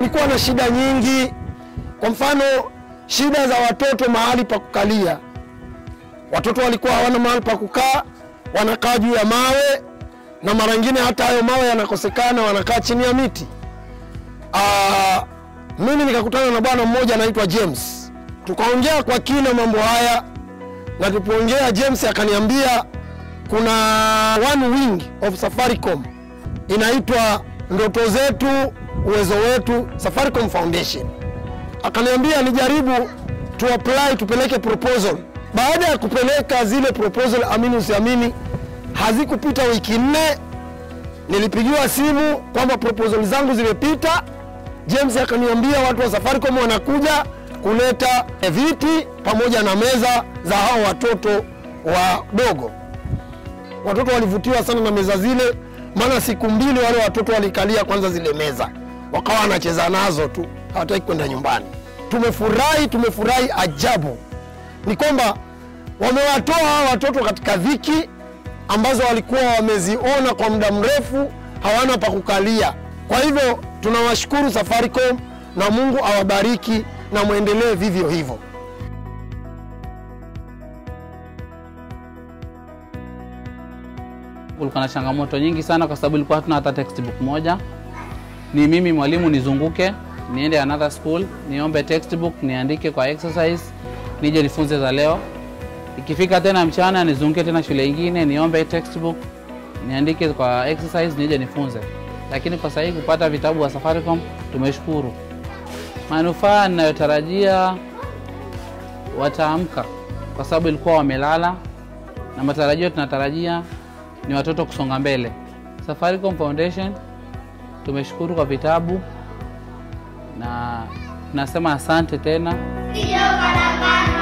kulikuwa na shida nyingi. Kwa mfano, shida za watoto mahali pa kukalia. Watoto walikuwa hawana mahali pa kukaa, wanakaa juu ya mawe, na mara nyingine hata hayo mawe yanakosekana, wanakaa chini ya miti. Ah, mimi nikakutana na bwana mmoja anaitwa James, tukaongea kwa kina mambo haya, na tulipoongea James akaniambia kuna one wing of Safaricom inaitwa ndoto zetu uwezo wetu Safaricom Foundation. Akaniambia nijaribu tu apply tupeleke proposal. Baada ya kupeleka zile proposal, amini usiamini, hazikupita wiki nne, nilipigiwa simu kwamba proposal zangu zimepita. James akaniambia watu wa Safaricom wanakuja kuleta viti pamoja na meza za hao watoto wadogo. Watoto walivutiwa sana na meza zile, maana siku mbili wale watoto walikalia kwanza zile meza, wakawa wanacheza nazo tu, hawataki kwenda nyumbani. Tumefurahi, tumefurahi ajabu. Ni kwamba wamewatoa hawa watoto katika dhiki ambazo walikuwa wameziona kwa muda mrefu, hawana pa kukalia. Kwa hivyo tunawashukuru Safaricom na Mungu awabariki na mwendelee vivyo hivyo. Kulikuwa na changamoto nyingi sana kwa sababu ilikuwa hatuna hata textbook moja. Ni mimi mwalimu nizunguke niende another school niombe textbook niandike kwa exercise nije nifunze za leo. Ikifika tena mchana nizunguke tena shule ingine niombe textbook niandike kwa exercise nije nifunze. Lakini kwa sasa hivi kupata vitabu wa Safaricom tumeshukuru. Manufaa ninayotarajia wataamka kwa sababu ilikuwa wamelala, na matarajio tunatarajia ni watoto kusonga mbele. Safaricom Foundation tumeshukuru kwa vitabu na tunasema asante tena. Sio karakana